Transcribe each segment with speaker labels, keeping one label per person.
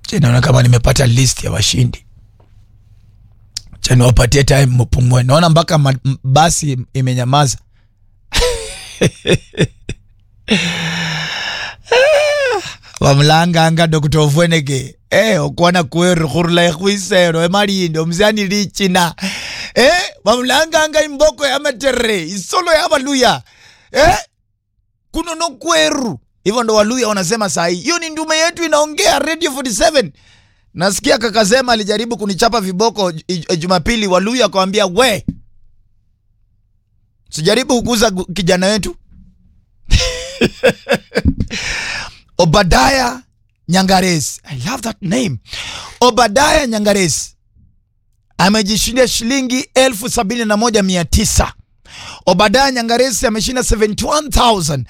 Speaker 1: naona kama nimepata list ya washindi cha niwapatie time mpumue naona mpaka ma- m- basi imenyamaza vamulanganga dr ofweneke eh okwana kweru khurula ekhwisero emalindo omusiani lichina eh vamulanganga imboko ya materere isolo ya valuya eh kuno no kweru hivyo ndo waluya wanasema sahi hiyo ni ndume yetu inaongea radio 47 nasikia kakasema alijaribu kunichapa viboko j- j- jumapili waluya akawambia we sijaribu kukuza gu- kijana wetu obadaya nyangaresi i love that name obadaya nyangaresi amejishindia shilingi elfu sabini na moja mia tisa obadaya nyangaresi ameshinda 71900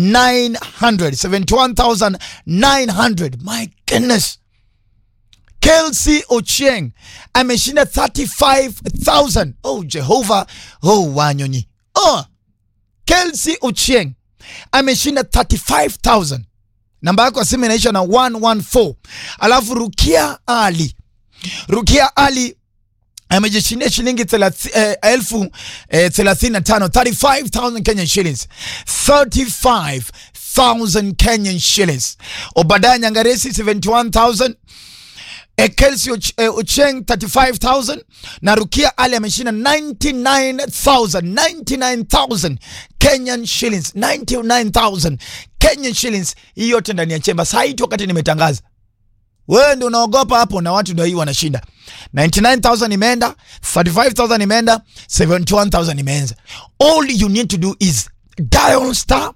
Speaker 1: 71900 my goodness Kelsey Ochieng ameshinda 35000 oh jehova oh wanyonyi oh Kelsey Ochieng ameshinda 35000 namba yako ya simu inaisha na 114 alafu rukia ali rukia ali amejishindia shilingi thelathi- eh, elfu eh, thelathini na tano 35000 kenyan shillings 35000 kenyan shillings obadaya nyangaresi 71000 eh, Kelsey Och, eh, Ocheng 35000 na Rukia Ali ameshinda 99000 99000 Kenyan shillings 99000 Kenyan shillings hii yote ndani ya chemba saa hii tu wakati nimetangaza wewe ndio unaogopa hapo na watu ndio hii wanashinda 99000 imeenda 35000 imeenda 71000 imeanza all you need to do is dial star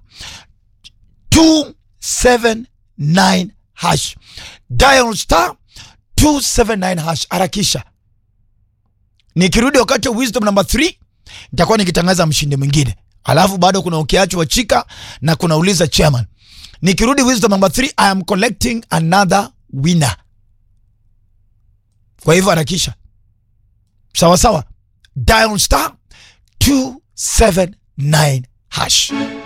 Speaker 1: 279 hash dial star 279 hash harakisha nikirudi wakati wa wisdom number 3 nitakuwa nikitangaza mshindi mwingine alafu bado kuna ukiacho wa chika na kuna uliza chairman nikirudi wisdom number 3 i am collecting another winner kwa hivyo harakisha sawa sawa dial star 279 hash